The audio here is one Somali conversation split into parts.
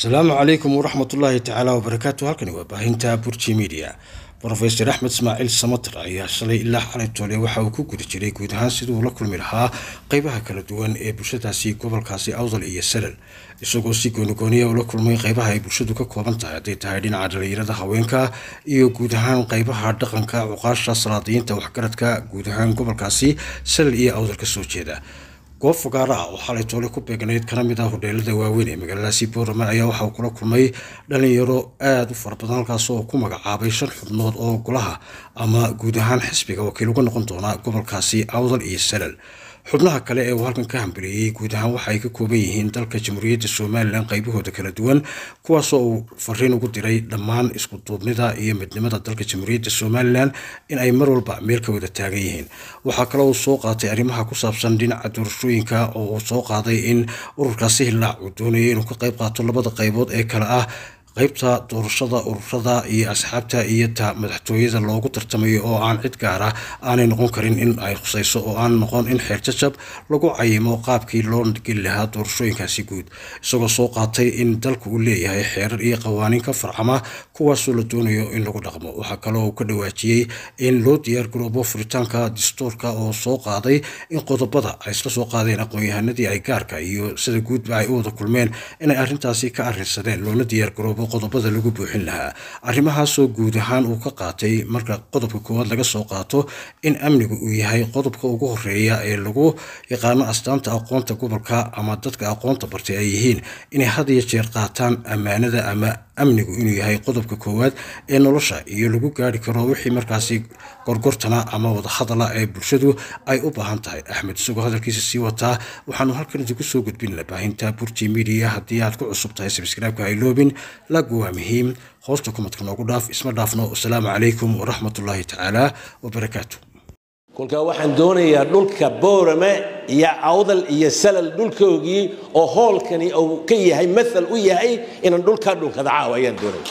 asalaamu calaykum waraxmat ullaahi tacaala wabarakaatu halkani waa baahinta burji media rofeor axmed ismaaciil samater ayaa shalay ilaa xalay toole waxa uu ku guda jiray guud ahaan siduu la kulmi lahaa qeybaha kala duwan ee bulshadaasi gobolkaasi awdal iyo salal isagoo si goonigooniya ula kulmay qeybaha ay bulshadu ka kooban tahay hadday tahay dhinaca dhalinyarada haweenka iyo guud ahaan qeybaha dhaqanka cuqaasha salaadiyiinta waxgaradka guud ahaan gobolkaasi salal iyo awdal kasoo jeeda goob fogaara ah oo xalay toole ku beegnayd kana mid ah hodheelada waaweyn ee magaaladaasi boorama ayaa waxa uu kula kulmay dhalinyaro aada u fara badan halkaas oo ku magacaabay shan xubnood oo golaha ama guud ahaan xisbiga wakiil uga noqon doona gobolkaasi awdal iyo salal xubnaha kale ee uu halkan ka hambeliyey guud ahaan waxa ay ka kooban yihiin dalka jamhuuriyadda somalilan qaybahooda kala duwan kuwaasoo uu fariin ugu diray dhammaan isku duubnida iyo midnimada dalka jamhuuriyadda somalilan in ay mar walba meel ka wada taagan yihiin waxaa kale uu soo qaatay arrimaha ku saabsan dhinaca doorashooyinka oo uu soo qaaday in ururkaasi hillaac uu doonayay inuu ka qayb qaato labada qaybood ee kale ah qaybta doorashada ururada iyo asxaabta iyo ta madaxtooyada loogu tartamayo oo aan cid gaara aanay noqon karin in ay khusayso oo aan noqon in xeerjajab lagu cayimo qaabkii loo geli lahaa doorashooyinkaasi guud isagoo soo qaatay in dalku uu leeyahay xeerar iyo qawaaniin ka farcama kuwaasoo la doonayo in lagu dhaqmo waxaa kaloo uu ka dhawaajiyey in loo diyaargaroobo furitaanka dastuurka oo soo qaaday in qodobada ay isla soo qaadeen aqoon-yahanadii ay gaarka iyo sida guudba ay u wada kulmeen inay arrintaasi ka arrinsadeen loona diyaargaroobo qodobada lagu buuxin lahaa arrimahaasoo guud ahaan uu ka qaatay marka qodobka koowaad laga soo qaato in amnigu uu yahay qodobka ugu horeeya ee lagu yaqaano astaanta aqoonta gobolka ama dadka aqoonta bartay ay yihiin inay had iyo jeer qaataan ammaanada ama amnigu inuu yahay qodobka koowaad ee nolosha iyo lagu gaari karo wixii markaasi gorgortana ama wadahadala ee bulshadu ay u baahan tahay axmed isagoo hadalkiisa sii wataa waxaanu halkan idinku soo gudbinna baahinta burji media haddii aad ku cusub tahay sabskraibka hayloobin lagu waa muhiim hoosta kumadka noogu dhaaf isma dhaafno wasalaamu calaykum waraxmatullaahi tacaala wabarakaatu kolkaa waxaan doonayaa dhulka boorame iyo awdal iyo salal dhulkoogii oo hoolkani uu ka yahay maal u yahay inaan dhulkaa dhunkada caawa ayaan doonaya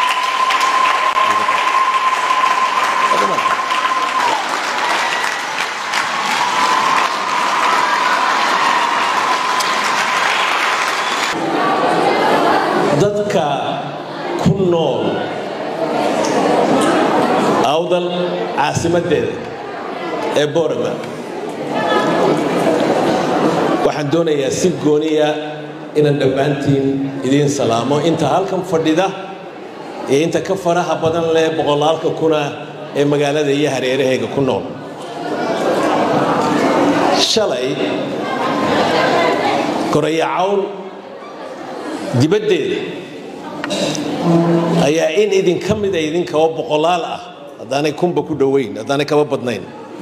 dadka ku nool awdal caasimadeeda ee boorama waxaan doonayaa si gooniya inaan dhammaantiin idiin salaamo inta halkan fadhida iyo inta ka faraha badan leh boqolaalka kuna ee magaalada iyo hareerahayga ku nool shalay koraya cawl dibaddeeda ayaa in idinka mida idinkaba boqolaal ah haddaanay kunba ku dhowayn haddaanay kaba badnayn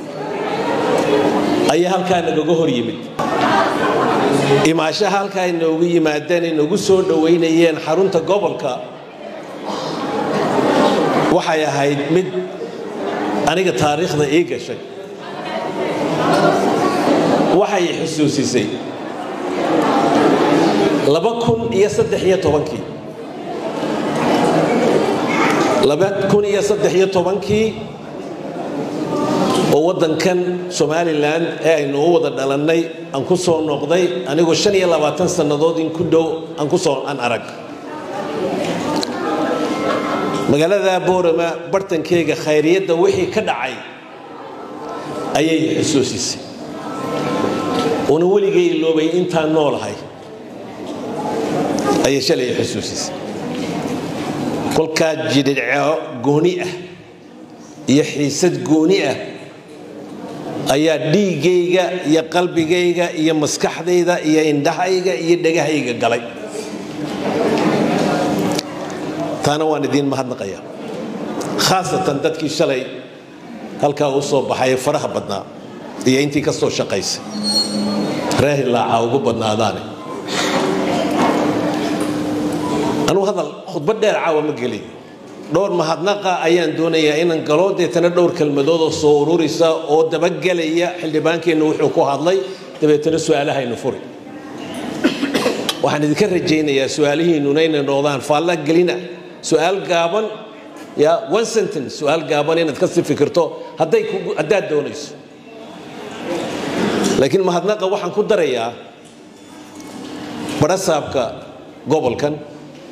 ayaa halkaa nagaga hor yimid imaashaha halkaa inoogu yimaadeen inagu soo dhowaynayeen xarunta gobolka waxay ahayd mid aniga taariikhda ii gashay waxay xusuusisay laba kun iyo saddex iyo tobankii laba kun iyo saddex iyo tobankii oo waddankan somalilan ee aynu u wada dhalannay aan ku soo noqday anigoo shan iyo labaatan sannadood in ku dhow aan ku soo aan arag magaalada boorama bartankeyga khayriyadda wixii ka dhacay ayay xusuusisay una weligay iloobay intaan noolahay ayay shalay xusuusisay kolkaa jidhidco gooni ah iyo xiisad gooni ah ayaa dhiiggayga iyo qalbigayga iyo maskaxdayda iyo indhahayga iyo dhegahayga galay taana waan idiin mahadnaqaya khaasatan dadkii shalay halkaa u soo baxay faraha badnaa iyo intii ka soo shaqaysay raahilaaca ugu badnaadaane anuu hadal khudbad dheer caawa ma gelin dhowr mahadnaqa ayaan doonayaa inaan galo deetana dhowr kelmadoodoo soo ururisa oo dabagelaya xildhibaankeennu wuxuu ku hadlay dabeetana su-aalahaynu furi waxaan idinka rajaynayaa su-aalihiinnuna inay noqdaan faalla gelina su-aal gaaban ya one sentence su-aal gaaban inaad ka si fikirto hadday haddaad doonayso laakiin mahadnaqa waxaan ku darayaa barasaabka gobolkan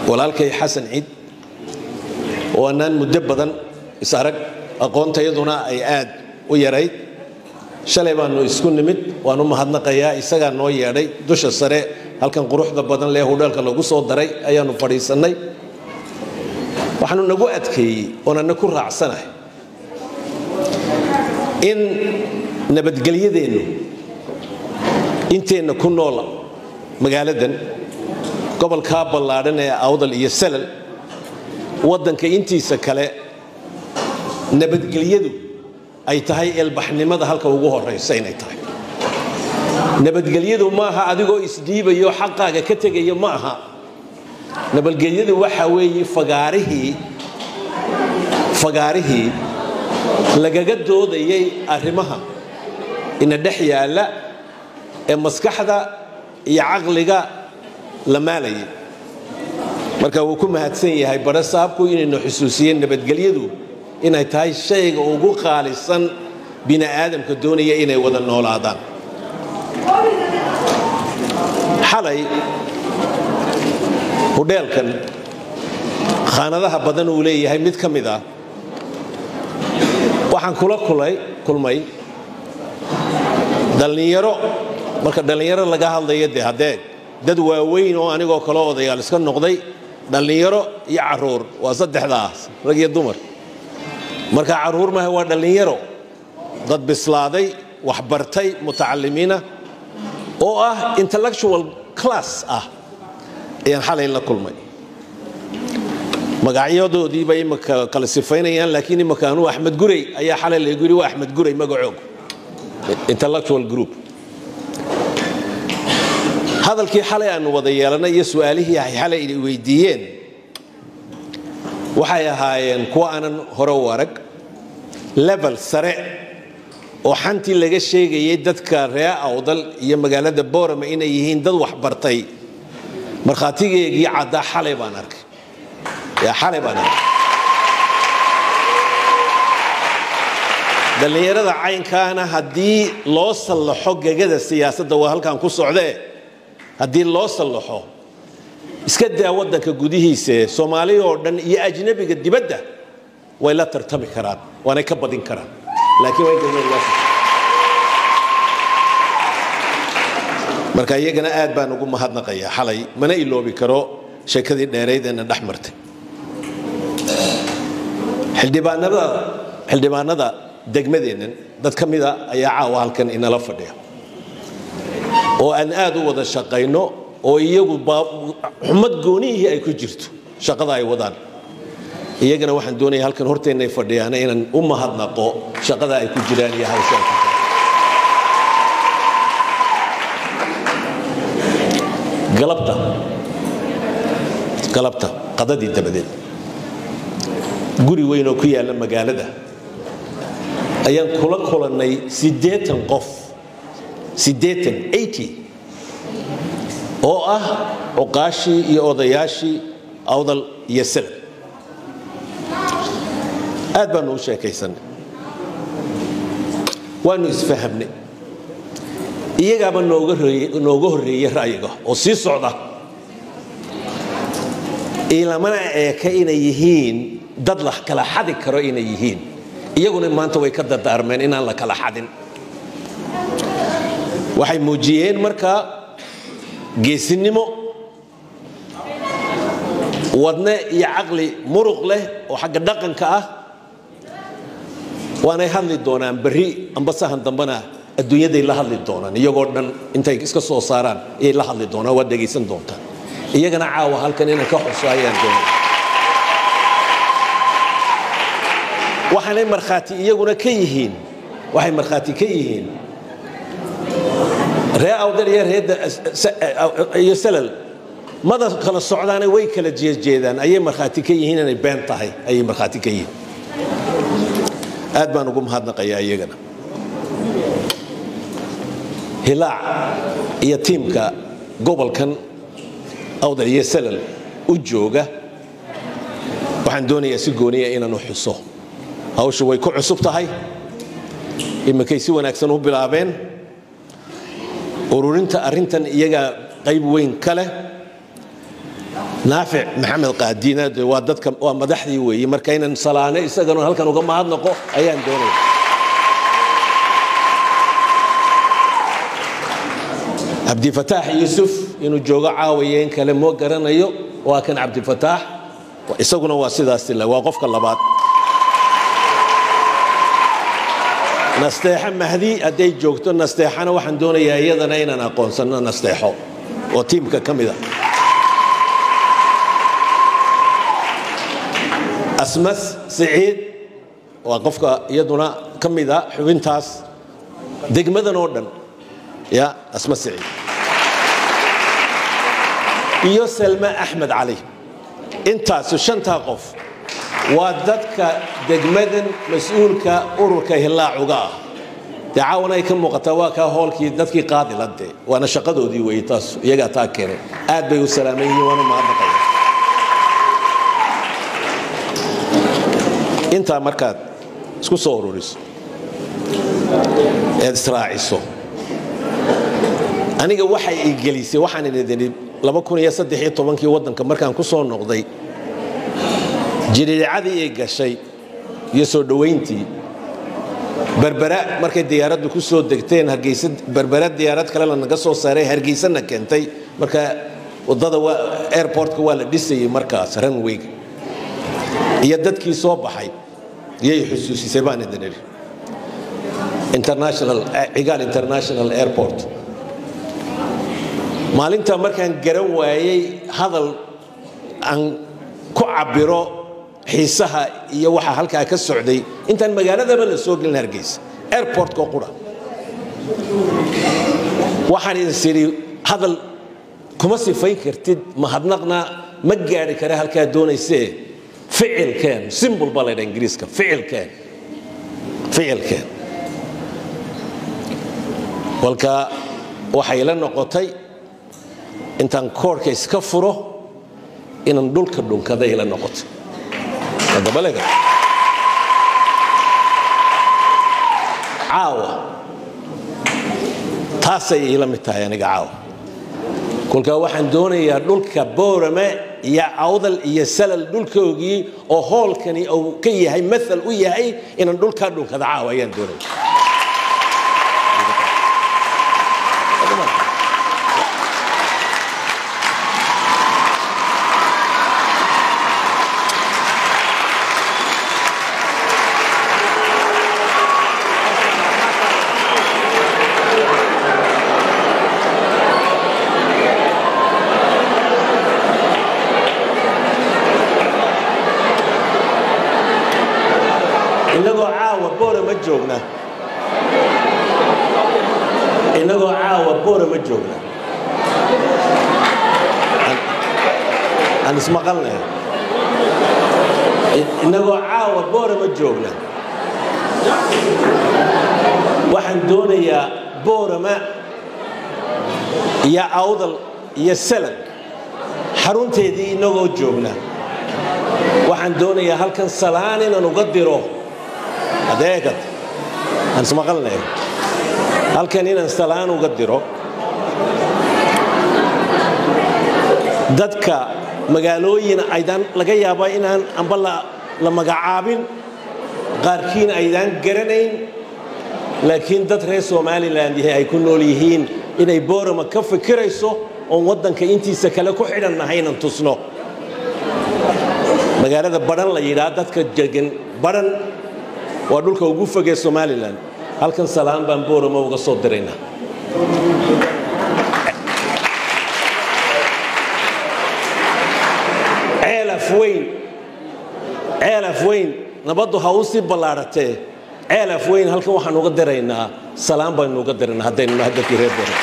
walaalkay xasan ciid oo annaan muddo badan is arag aqoontayaduna ay aad u yarayd shalay baanu isku nimid waan u mahadnaqayaa isagaa noo yeedhay dusha sare halkan quruxda badan lee hudheelka lagu soo daray ayaanu fadhiisannay waxaanu nagu adkeeyey oonana ku raacsanahay in nabadgelyadeennu inteenna ku noola magaaladan gobolkaa ballaadhan ee awdal iyo salal waddanka intiisa kale nabadgelyadu ay tahay eelbaxnimada halka ugu horaysa inay tahay nabadgelyadu maaha adigoo isdhiibayo xaqaaga ka tegaya ma aha nabadgelyadu waxa weeye fagaarihii fagaarihii lagaga doodayay arrimaha ina dhex yaalla ee maskaxda iyo caqliga la maalayay marka wuu ku mahadsan yahay bare saabku inaynu xusuusiyeen nabadgelyadu inay tahay shayga ugu qaalisan bini aadamka doonaya inay wada noolaadaan xalay hudheelkan khaanadaha badan uu leeyahay mid ka mid ah waxaan kula kulmay dhallinyaro marka dhallinyaro laga hadlayo dee hadeeg dad waaweyn oo anigoo kale odayaal iska noqday dhallinyaro iyo caruur waa saddexdaas rag iyo dumar marka caruur maaha waa dhallinyaro dad bislaaday waxbartay mutacalimiina oo ah intellectual class ah ayaan xalay la kulmay magacyadoodiiba imaka kala sifaynayaan laakiin imaka anuu axmed gurey ayaa xalay laygu yidhi waa axmed gurey magacoog intellectual group hadalkii xalay aanu wada yeelanay iyo su-aalihii ay xalay weydiiyeen waxay ahaayeen kuwa aanan hore u arag level sare oo xantii laga sheegayay dadka ree awdal iyo magaalada boorama inay yihiin dad waxbartay markhaatigeegii caddaa xalay baan arkay xalay baan arkay dhallinyarada caynkaana haddii loo sallaxo gegada siyaasadda waa halkaan ku socdee haddii loo sallaxo iska daa waddanka gudihiisa soomaali oo dhan iyo ajnabiga dibadda way la tartami karaan waanay ka badin karaan laakiin marka iyagana aad baan ugu mahadnaqayaa xalay mana iloobi karo sheekadii dheeraydeena dhex martay xildhibaanada degmadeennan dad ka mida ayaa caawa halkan inala fadhiya oo aan aad u wada shaqayno oo iyagu xumad goonihii ay ku jirto shaqada ay wadaan iyagana waxaan doonaya halkan horteennay fadhiyaana inaan u mahadnaqo shaqada ay ku jiraan iyo hawsha ay ku jiraan galabta galabta qadadii dabadeed guri weyn oo ku yaalla magaalada ayaan kula kulannay siddeetan qof siddeetan eighty oo ah cuqaashii iyo odayaashii awdal iyo salad aad baanu u sheekaysanay waanu isfahamnay iyagaaba nooga horreeyey ra'yiga oo sii socda ilamana eeka inay yihiin dad la kala xadi karo inay yihiin iyaguna maanta way ka dardaarmeen inaan la kala xadin waxay muujiyeen markaa geesinimo wadne iyo caqli muruq leh oo xagga dhaqanka ah waanay hadli doonaan berri ambasahan dambena adduunyaday la hadli doonaan iyagoo dhan intay iska soo saaraan ayay la hadli doonaan waad dhegaysan doontaan iyagana caawa halkan inaan ka xuso ayaan doonay waxaanay markhaati iyaguna ka yihiin waxay markhaati ka yihiin ree awdal iyo ree iyo salal mada kala socdaane way kala jeedjeedaan ayay markhaati ka yihiin inay been tahay ayay markhaati ka yihiin aad baan ugu mahadnaqayaa iyagana hilaac iyo tiimka gobolkan awdal iyo salal u jooga waxaan doonayaa si gooniya inaan u xuso hawshu way ku cusub tahay iminkay si wanaagsan u bilaabeen ururinta arrintan iyagaa qayb weyn ka leh naafic maxamed qaadiina de waa dadka waa madaxdii weeye marka inaan salaane isagana halkan uga mahadnaqo ayaan doonaya cabdifataax yuusuf inuu joogo caawaya in kale moo garanayo waa kan cabdifataax isaguna waa sidaas le waa qofka labaad nasteexo mahdi hadday joogto nasteexana waxaan doonayaa iyadana inaan aqoonsano nasteexo oo tiimka ka mid a asmas siciid waa qofka iyaduna ka mid a xubintaas degmadan oo dhan ya asmas siciid iyo salme axmed cali intaasu shantaa qof waa dadka degmadan mas-uulka ururka hillaacuga ah dee caawana ay ka muuqataa waa kaa hoolkii dadkii qaadilade waana shaqadoodii weeye taas iyagaa taa keenay aad bay u salaaman yihiin waana mahadnaqaya intaa markaad isku soo ururiso eed israaciso aniga waxay i gelisay waxaan idin kii waddanka markaan ku soo noqday jiriicadii ay gashay iyo soo dhowayntii berbera markay diyaaraddu ku soo degteen hargeysa berbera diyaarad kale lanaga soo saaray hargeysana keentay marka wadada airportka waa la dhisayay markaas runwayga iyo dadkii soo baxay iyay xusuusisay baan idin idhi international cigaal international airport maalinta markaan garan waayey hadal aan ku cabiro xiisaha iyo waxa halkaa ka socday intaan magaaladaba la soo gelin hargeysa airportka qura waxaan idin sidhi hadal kuma sifayn kartid mahadnaqna ma gaari kara halkaa doonaysee ficilkeen simbol baa laydha ingiriiska ficilkeen ficilkeen walka waxay la noqotay intaan koorhka iska furo inaan dhulka dhunkaday la noqotay adabalega caawa taasay iila mid tahay aniga caawa kolkaa waxaan doonayaa dhulka boorame iyo awdal iyo salal dhulkoogii oo hoolkani uu ka yahay maal u yahay inaan dhulkaa dhunkada caawa ayaan doonaya inagoo caawa boora ma joogna inagoo caawa boora ma joogna aan ismaqalnay inagoo caawa boora ma joogna waxaan doonayaa boorama iyo awdal iyo salan xarunteedii inagoo joogna waxaan doonayaa halkan salaan inaan uga diro adeegad aan ismaqalnay halkan inaan salaan uga diro dadka magaalooyin aydaan laga yaaba inaan amba la magacaabin qaarkiin aydaan garanayn laakiin dad reer somalilan yahay ay ku nool yihiin inay boorama ka fikirayso oon waddanka intiisa kale ku xidhannahay inaan tusno magaalada badhan la yidhaa dadka degan badhan waa dhulka ugu fogee somalilan halkan salaan baan boorama uga soo diraynaa ceelaf weyn ceelaf weyn nabaddu ha u sii ballaadhatee ceelaf weyn halkan waxaan uga diraynaa salaan baynu uga diraynaa haddaynu nahay dadkii reer boorama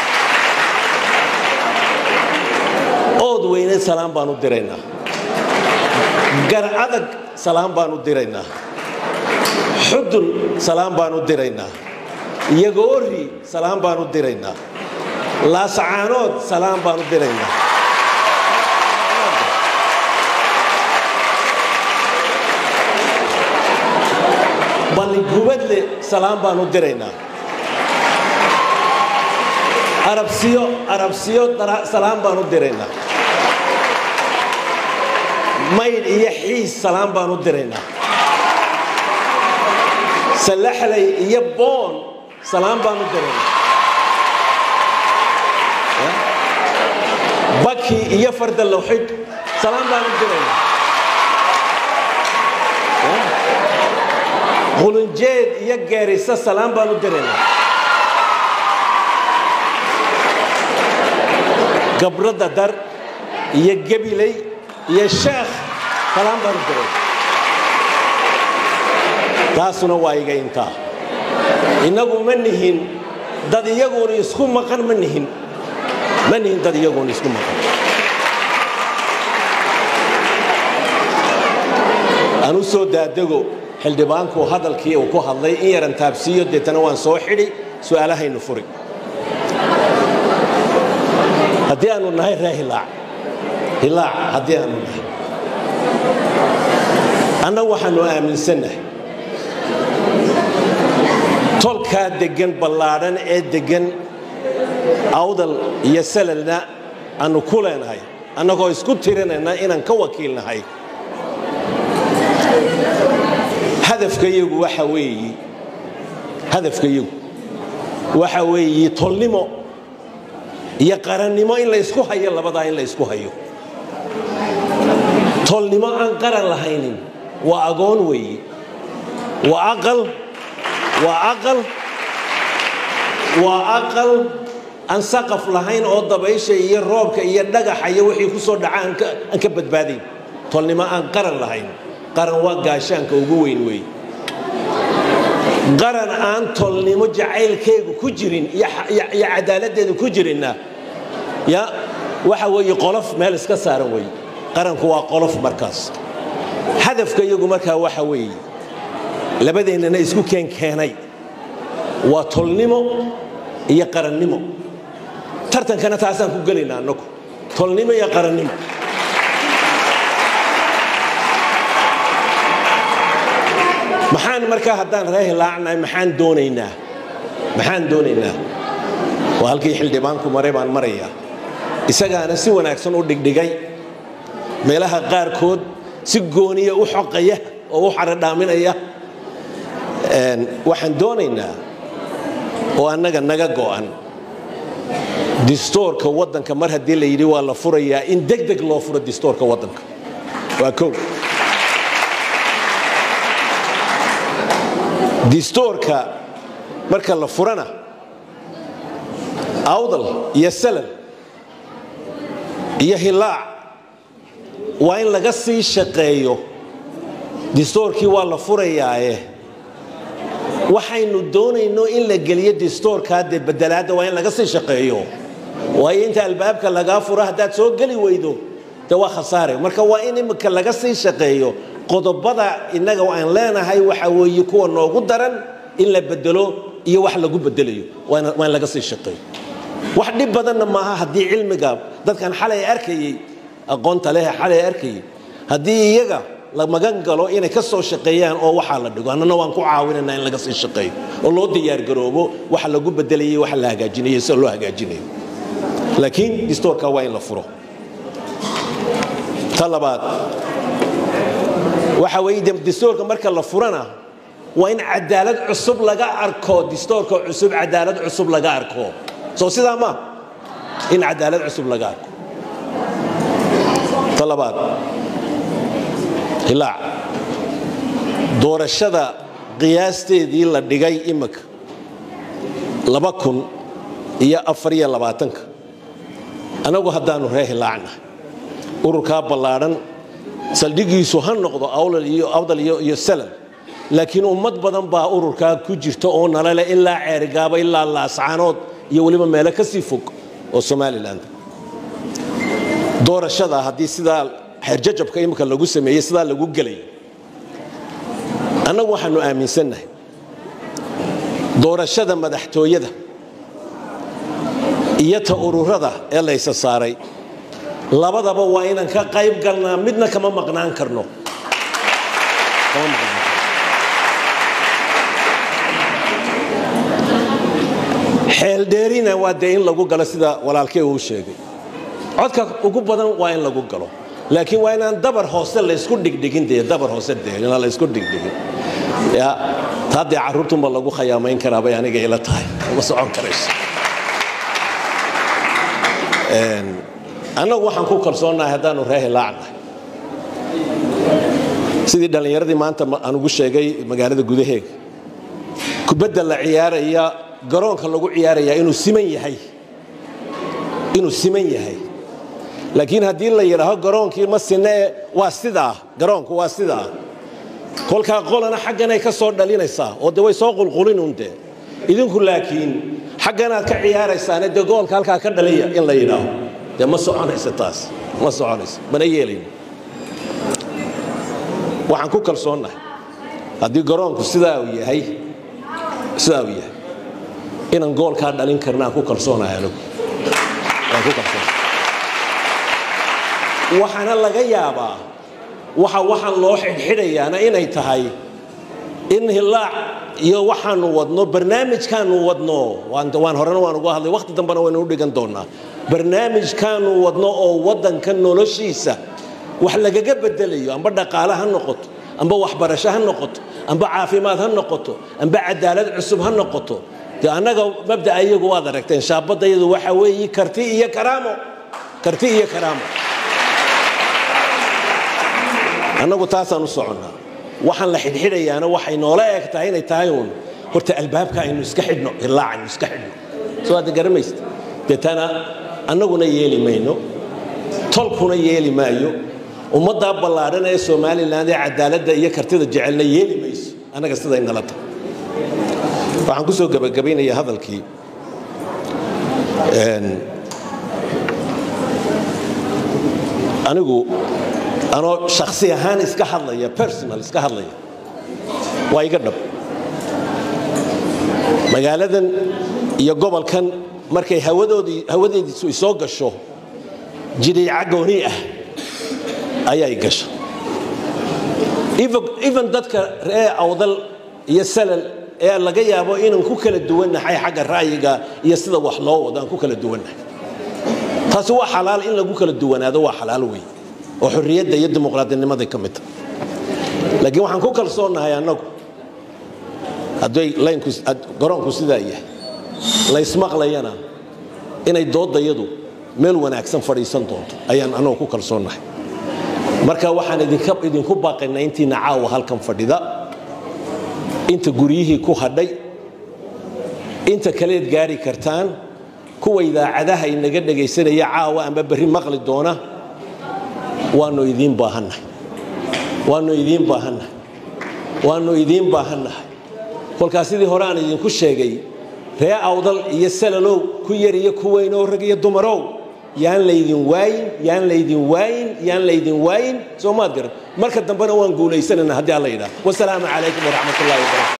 ood weyne salaan baan u diraynaa gar adag salaan baan u diraynaa xudun salaan baan u diraynaa yagoori salaan baan u diraynaa laasacaanood salaan baan u diraynaa balligubadle salaan baan u diraynaa arabsiyo arabsiyo salaan baan u diraynaa maydh iyo xiis salaan baan u diraynaa salaxlay iyo boon salaan baan u diraynaa baki iyo farda lawxidh salaan baan u diraynaa qulunjeed iyo geerisa salaan baan u diraynaa gabradda dar iyo gebiley iyo sheekh salaan baan u diraynaa taasuna waa iga intaa innagu ma nihin dad iyaguuna isku maqan ma nihin ma nihin dad iyaguuna isku maqan aan u soo daadego xildhibaanku hadalkii uu ku hadlay in yaran taabsiiyo deetana waan soo xidhi su'aalahaynu furi haddii aanu nahay ree hilaac hilaac haddii aanu nahay annagu waxaanu aaminsannahay tolkaa deggan ballaadhan ee deggan awdal iyo salalna aanu ku leenahay annagoo isku tirinayna inaan ka wakiilnahay hadafkayagu waxa weeyi hadafkayagu waxa weeyi tolnimo iyo qarannimo in la ysku hayo labadaa in la ysku hayo tolnimo aan qaran lahaynin waa agoon weeyi waa aqal waa aqal waa aqal aan saqaf lahayn oo dabaysha iyo roobka iyo dhagaxa iyo wixii ku soo dhaca aan ka badbaadayn tolnimo aan qaran lahayn qaran waa gaashaanka ugu weyn weey qaran aan tolnimo jacaylkeegu ku jirin iyo cadaaladdeedu ku jirinna ya waxa weeye qolof meel iska saaran weeye qaranku waa qolof markaas hadafka iyagu markaa waxa weeye labadeennana isku keenkeenay waa tolnimo iyo qarannimo tartankana taasaan ku gelaynaa annagu tolnimo iyo qarannimo maxaan markaa haddaan ree hilaacnahay maxaan doonaynaa maxaan doonaynaa waa halkii xildhibaanku maray baan marayaa isagaana si wanaagsan u dhigdhigay meelaha qaarkood si gooniya u xoqaya oo u xaradhaaminaya waxaan doonaynaa oo annaga naga go'an distoorka waddanka mar haddii la yidhi waa la furayaa in deg deg loo furo distoorka waddanka waa kow distoorka marka la furana awdal iyo salal iyo hilaac waa in laga sii shaqeeyo distoorkii waa la furayaaye waxaynu doonayno in la geliyo distoorkaa dee bedelaadda waa in laga sii shaqeeyo waayo inta albaabka lagaa furo haddaad soo geli weydo de waa khasaare marka waa in imika laga sii shaqeeyo qodobada innaga aan leenahay waxa weeye kuwa noogu daran in la bedelo iyo wax lagu bedelayo waa in laga sii shaqeeyo wax dhib badanna maaha haddii cilmiga dadkan xalay arkayey aqoonta leh xalay arkayey haddii iyaga la magan galo inay ka soo shaqeeyaan oo waxaa la dhigo annana waan ku caawinanaa in laga sii shaqeeyo oo loo diyaargaroobo waxa lagu bedelayay waxa la hagaajinayo sida loo hagaajinayo laakiin distoorka waa in la furo ta labaad waxa weeye distoorka marka la furana waa in cadaalad cusub laga arko distoorka cusub cadaalad cusub laga arko soo sidaa ma in cadaalad cusub laga arko ta labaad hilaac doorashada qiyaasteedii la dhigay imika laba kun iyo afariyo labaatanka annagu haddaanu ree hilaacna ururkaa ballaadhan saldhigiisu ha noqdo awdal iyo salal laakiin ummad badan baa ururkaa ku jirta oo nalale ilaa ceerigaaba ilaa laascaanood iyo weliba meelo ka sii fog oo somalilan doorashada haddii sidaa xeerjajabka imika lagu sameeyey sidaa lagu gelay annagu waxaanu aaminsannahay doorashada madaxtooyada iyo ta ururada ee laysa saaray labadaba waa inaan ka qayb galnaa midna kama maqnaan karno xeeldheerina waa dee in lagu galo sida walaalkey uu sheegay codka ugu badan waa in lagu galo laakiin waa inaan dabar hoose laysku dhigdhigin dee dabar hoose dee inaan laysku dhigdhigin ya taa dee carruurtunba lagu khayaamayn karaa bay aniga ila tahay uma socon karayso annagu waxaan ku kalsoonnahay haddaanu ree hilaacnahay sidii dhallinyaradii maanta aan ugu sheegay magaalada gudaheega kubadda la ciyaaraya garoonka lagu ciyaarayaa inuu siman yahay inuu siman yahay laakiin haddii la yidhaaho garoonkii ma sinee waa sidaa garoonku waa sidaa kolkaa qolana xagganay ka soo dhalinaysaa oo de way soo qulqulinun de idinku laakiin xagganaad ka ciyaaraysaane dee goolka halkaa ka dhaliya in la yidhaaho dee ma soconayso taas ma soconayso mana yeelayno waxaan ku kalsoonnahay haddii garoonku sidaa uu yahay sidaa uu yahay inaan goolkaa dhalin karna aan ku kalsoonahay anigu waan ku kalsoonahay waxaana laga yaabaa waxa waxaan loo xidhxidhayaana inay tahay in hilaac iyo waxaanu wadno barnaamijkaanu wadno waan horena waan uga hadlay wakhti dambena waynu u dhigan doonaa barnaamijkaanu wadno oo waddanka noloshiisa wax lagaga bedelayo amba dhaqaale ha noqoto amba waxbarasho ha noqoto amba caafimaad ha noqoto amba cadaalad cusub ha noqoto dee annaga mabda'a iyagu waad aragteen shaabadayadu waxa weeye karti iyo karaamo karti iyo karaamo annagu taasaan u soconnaa waxaan la xidhxidhayaana waxay noola eg tahay inay tahay uun horta albaabka aynu iska xidhno ilaac aynu iska xidhno soo hadda garamaysta deetana annaguna yeeli mayno tolkuna yeeli maayo ummaddaa ballaadhan ee somalilan ee cadaaladda iyo kartida jecelna yeeli mayso annaga siday nala tahay waxaan ku soo gebagabaynayaa hadalkii anigu anoo shaksi ahaan iska hadlaya personal iska hadlaya waa iga dhab magaaladan iyo gobolkan markay hawadoodii hawadeediisu isoo gasho jidhiica gooni ah ayay gasha even dadka ree awdal iyo salal ee laga yaabo inaan ku kala duwannahay xagga ra'yiga iyo sida wax loo wado aan ku kala duwannahay taasi waa xalaal in lagu kala duwanaado waa xalaal wey oo xorriyadda iyo dimuqraadinimaday ka mid tahay laakiin waxaan ku kalsoonnahay annagu hadday laynku garoonku sidaa yahay laysmaqlayana inay doodayadu meel wanaagsan fadhiisan doonto ayaan annagu ku kalsoonnahay marka waxaan idinku baaqaynaa intiina caawa halkan fadhida inta guryihii ku hadhay inta kaleed gaari kartaan kuwa idaacadaha inaga dhegaysanaya caawa amba berri maqli doona waanu idiin baahannahay waanu idiin baahannahay waanu idiin baahannahay kolkaas sidii hore aan idinku sheegay ree awdal iyo salalow ku yar iyo ku weynoo rag iyo dumarow yaan laydin waayin yaan laydin waayin yaan laydin waayin soo maad garan marka dambena waan guulaysanayna haddii alla yidhaah wasalaamu calaykum waraxmat ullahi wabarakatu